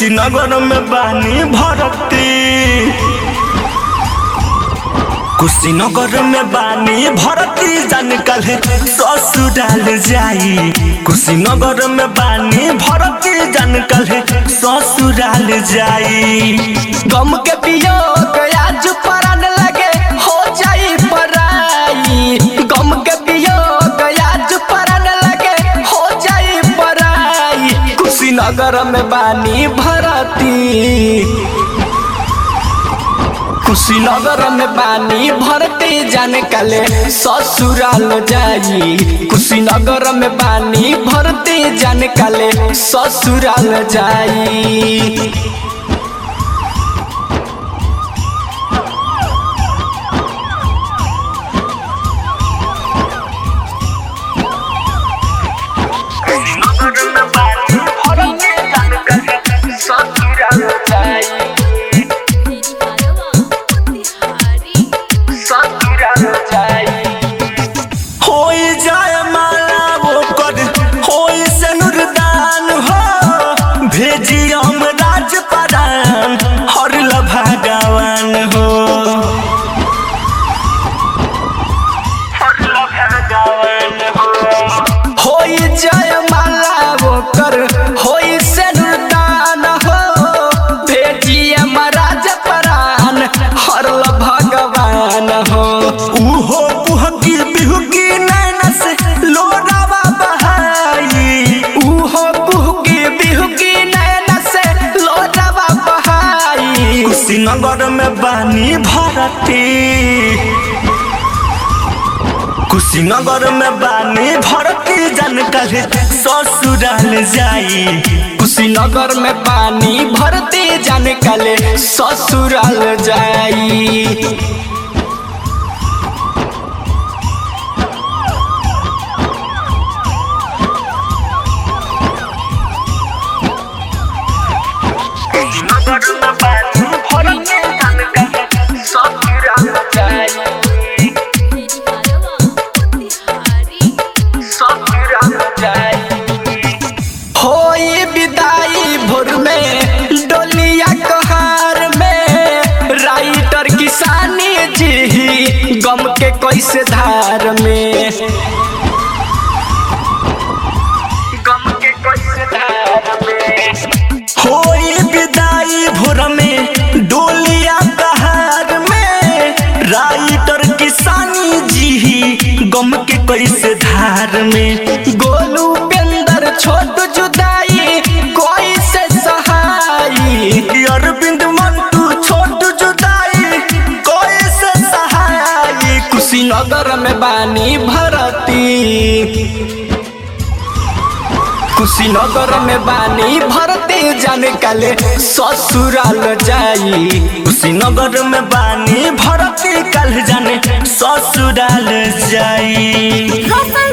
कुशीनगर में बानी भरती कुशीनगर में बानी भरती जान कल ससुराल जाई कुशीनगर में बानी भरती जान कल ससुराल जाई गम के वियोग आज परन लगे हो जाई पराई गम के वियोग आज परन लगे हो जाई पराई कुशीनगर में बानी भरती कुशीनगर में बानी भरती जाने काले ससुराल जाई कुशीनगर में बानी भरती जाने काले ससुराल जाई कुशीनगर में बानी भरती जान कल ससुराल जाई ससुराल जाई होई जाय माला वो कर होई से नुरदान हो भेजी हम राजपरान हर भगवान हो हर भगवान हो होई जय माला वो कर होई से नुदान हो भेजिए महाराज परान हरल भगवान हो उहो कुहकी बिहुकी नैना से लोरावा बहाई उहो कुहकी बिहुकी नैन से लोटवा बहाई कुशीनगर में बानी भरती कुशीनगर में बानी भरती जन कल ससुराल जाई कुशीनगर में पानी भरती जाने काले ससुराल जाई कुशीनगर में बानी भरती जन कल ससुराल जाई ससुराल जाई होई विदाई भोर में डोलिया कहार में राइटर किसानी जी गम के कैसे धार में गम के कैसे धार में होई विदाई भोर में डोलिया कहार में राइटर किसानी जी गम के कैसे धार में गोलू पेंदर छोट जुदाई कोई से सहाई अरविंद मंटू छोट जुदाई कैसे सहाय कुशीनगर में बानी भरती कुशीनगर में बानी भरती जाने काले ससुराल जाई कुशीनगर में बानी भरती कल जाने ससुराल जाई रसन